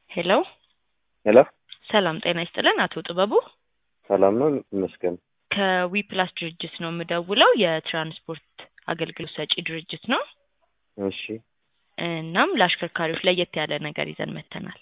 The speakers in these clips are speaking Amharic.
ሄሎ ሄሎ ሰላም ጤና ይስጥልን አቶ ጥበቡ ሰላም ነው ይመስገን። ከዊ ፕላስ ድርጅት ነው የምደውለው የትራንስፖርት አገልግሎት ሰጪ ድርጅት ነው እሺ እናም ለአሽከርካሪዎች ለየት ያለ ነገር ይዘን መጥተናል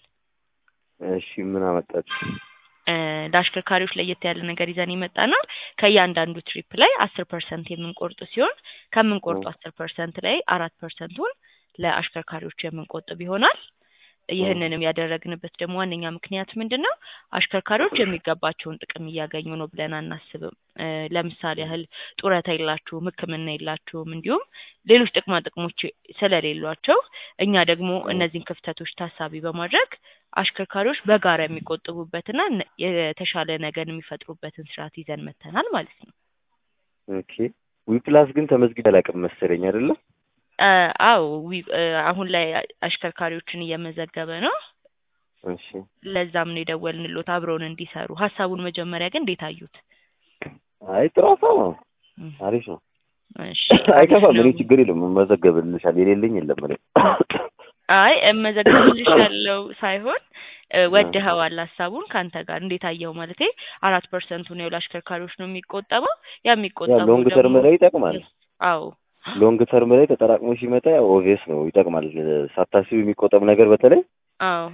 እሺ ምን አመጣችሁ? እ ለአሽከርካሪዎች ለየት ያለ ነገር ይዘን የመጣ ነው ከእያንዳንዱ ትሪፕ ላይ አስር ፐርሰንት የምንቆርጥ ሲሆን ከምንቆርጡ አስር ፐርሰንት ላይ አራት ፐርሰንቱን ለአሽከርካሪዎች የምንቆጥብ ይሆናል ይህንንም ያደረግንበት ደግሞ ዋነኛ ምክንያት ምንድን ነው አሽከርካሪዎች የሚገባቸውን ጥቅም እያገኙ ነው ብለን አናስብም እ ለምሳሌ ያህል ጡረታ የላችሁም ህክምና የላችሁም እንዲሁም ሌሎች ጥቅማ ጥቅሞች ስለሌሏቸው እኛ ደግሞ እነዚህን ክፍተቶች ታሳቢ በማድረግ አሽከርካሪዎች በጋራ የሚቆጥቡበትና ነ- የተሻለ ነገር የሚፈጥሩበትን ስርዓት ይዘን መጥተናል ማለት ነው ኦኬ ዊፕላስ ግን ተመዝግቤ አላውቅም መሰለኝ አይደለ? እ አዎ ዊ- እ አሁን ላይ አሽከርካሪዎችን እየመዘገበ ነው እሺ ለዛም ነው የደወልንሎት አብረውን እንዲሰሩ ሀሳቡን መጀመሪያ ግን እንዴት አዩት አይ ጥሩ ሀሳብ ነው። እም፣ አሪፍ ነው። እሺ አይከፋም። አሪፍ እኔ ነው። ችግር የለም መዘገብልሻል። የሌለኝ የለም እኔ አይ እመዘገብልሻለሁ ሳይሆን እ ወድኸዋል ሀሳቡን ከአንተ ጋር እንዴት አየኸው ማለቴ አራት ፐርሰንቱን ያው ለአሽከርካሪዎች ነው የሚቆጠበው ያ ያ የሚቆጠበው ሎንግ ተርም ደግሞ ላይ ይጠቅማል። አዎ ሎንግ ተርም ላይ ተጠራቅሞ ሲመጣ ያው ኦቪየስ ነው ይጠቅማል። ሳታስቢ የሚቆጠብ ነገር በተለይ አዎ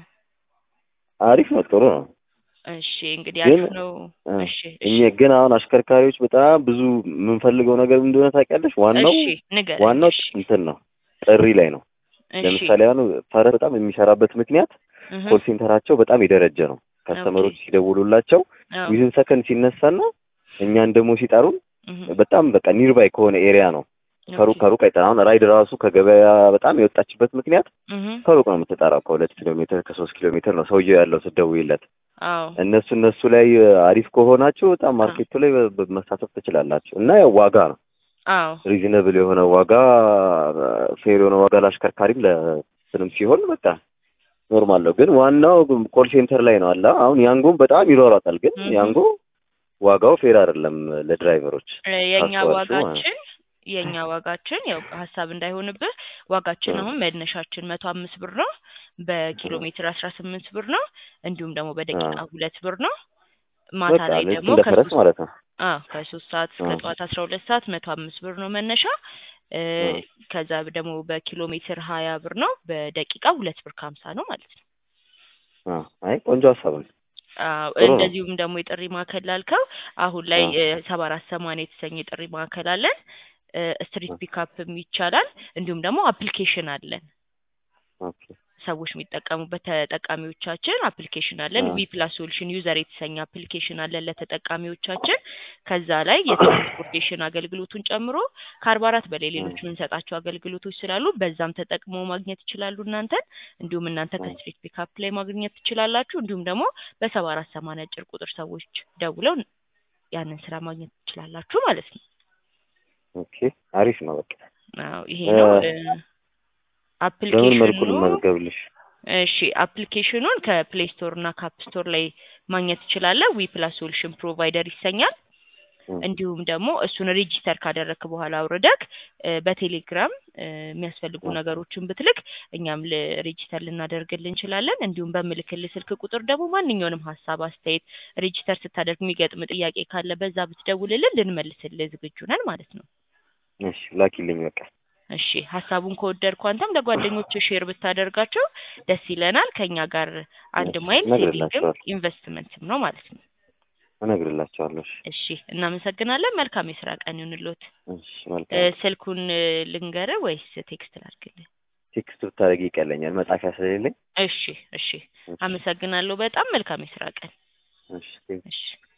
አሪፍ ነው፣ ጥሩ ነው። እሺ እንግዲህ ግን አሪፍ ነው እ እሺ እኛ እሺ ግን አሁን አሽከርካሪዎች በጣም ብዙ የምንፈልገው ነገር ምን እንደሆነ ታውቂያለሽ? ዋናው እሺ ንገረኝ ዋናው እሺ እንትን ነው ጥሪ ላይ ነው። እሺ ለምሳሌ አሁን ፈረስ በጣም የሚሰራበት ምክንያት እህ ኮል ሴንተራቸው በጣም የደረጀ ነው። ከስተመሮች ሲደውሉላቸው አዎ ዊዝን ሰከንድ ሲነሳና እኛን ደግሞ ሲጠሩን እህ በጣም በቃ ኒርባይ ከሆነ ኤሪያ ነው። ከሩቅ ኦኬ ከሩቅ አይጠራ። አሁን ራይድ ራሱ ከገበያ በጣም የወጣችበት ምክንያት እህ ከሩቅ ነው የምትጠራው። ከሁለት ኪሎ ሜትር ከሶስት ኪሎ ሜትር ነው ሰውየው ያለው ስትደውይለት። አዎ እነሱ እነሱ ላይ አሪፍ ከሆናችሁ በጣም ማርኬቱ ላይ በ- በ- መሳተፍ ትችላላችሁ። እና ያው ዋጋ ነው አዎ ሪዝነብል የሆነ ዋጋ ፌር የሆነ ዋጋ ለአሽከርካሪም ለስንም ሲሆን በቃ ኖርማል ነው። ግን ዋናው ኮል ሴንተር ላይ ነው አለ። አሁን ያንጎም በጣም ይሯሯጣል። ግን እህ ያንጎ ዋጋው ፌር አይደለም ለድራይቨሮች እ የኛ ካስተዋልሽው ማለት ነው። ዋጋችን የኛ ዋጋችን ያው ሀሳብ እንዳይሆንብህ ዋጋችን እ አሁን መነሻችን መቶ አምስት ብር ነው በኪሎ እ ሜትር አስራ ስምንት ብር ነው እንዲሁም ደግሞ እ በደቂቃ ሁለት ብር ነው ማታ በቃ ላይ ልክ ደግሞ እንደ ፈረስ ከሶስት ማለት ነው። አዎ ከሶስት ሰዓት እስከ እ ጠዋት አስራ ሁለት ሰዓት መቶ አምስት ብር ነው መነሻ እ እ ከዛ ደግሞ በኪሎ ሜትር ሀያ ብር ነው በደቂቃ ሁለት ብር ከሀምሳ ነው ማለት ነው እ አይ ቆንጆ ሀሳብ ነው። አዎ ጥሩ ነው። እንደዚሁም ደግሞ የጥሪ ማዕከል ላልከው አሁን ላይ እ ሰባ አራት ሰማንያ የተሰኘ የጥሪ ማዕከል አለን ስትሪት እ ፒካፕም ይቻላል እንዲሁም ደግሞ አፕሊኬሽን አለን ኦኬ ሰዎች የሚጠቀሙበት ተጠቃሚዎቻችን አፕሊኬሽን አለን እ ዊ ፕላስ ሶሉሽን ዩዘር የተሰኘ አፕሊኬሽን አለን ለተጠቃሚዎቻችን ከዛ ላይ የትራንስፖርቴሽን አገልግሎቱን ጨምሮ ከአርባ አራት በላይ እ ሌሎች የምንሰጣቸው አገልግሎቶች ስላሉ በዛም ተጠቅሞ ማግኘት ይችላሉ እናንተን እንዲሁም እናንተ እ ከስትሪት ፒካፕ ላይ ማግኘት ትችላላችሁ እንዲሁም ደግሞ በሰባ አራት ሰማንያ አጭር ቁጥር ሰዎች ደውለው ያንን ስራ ማግኘት ትችላላችሁ ማለት ነው ኦኬ አሪፍ ነው። በቃ አዎ ይሄ እ ነው እ በምን መልኩ አፕሊኬሽኑ ልመዝገብልሽ? እሺ አፕሊኬሽኑን ከፕሌይ ስቶር እና ካፕ ስቶር ላይ ማግኘት ትችላለህ። ዊ ፕላስ ሶሉሽን ፕሮቫይደር ይሰኛል። እ እንዲሁም ደግሞ እሱን ሬጂስተር ካደረግክ በኋላ አውርደክ እ በቴሌግራም እ የሚያስፈልጉ እ ነገሮችን ብትልክ እኛም ሬጂስተር ልናደርግልህ እንችላለን። እንዲሁም በምልክልህ ስልክ ቁጥር ደግሞ ማንኛውንም ሀሳብ፣ አስተያየት ሬጂስተር ስታደርግ የሚገጥም ጥያቄ ካለ በዛ ብትደውልልን ልንመልስልህ ዝግጁ ነን ማለት ነው። እሺ ላኪልኝ በቃ እሺ ሀሳቡን ከወደድኩ አንተም ለጓደኞች ሼር ብታደርጋቸው ደስ ይለናል። ከኛ ጋር አንድ እሺ ማይል ሴቪንግም እነግርላቸዋለሁ ኢንቨስትመንትም ነው ማለት ነው። እነግርላቸዋለሁ። እሺ እሺ እናመሰግናለን። መልካም የስራ ቀን ይሁንልዎት። እሺ እ መልካም ቀን። ስልኩን እ ልንገርህ ወይስ ቴክስት ላድርግልህ? ቴክስት ብታደርጊ ይቀለኛል መጻፊያ ስለሌለኝ። እሺ እሺ እሺ አመሰግናለሁ በጣም መልካም የስራ ቀን። እሺ ቴንክ እሺ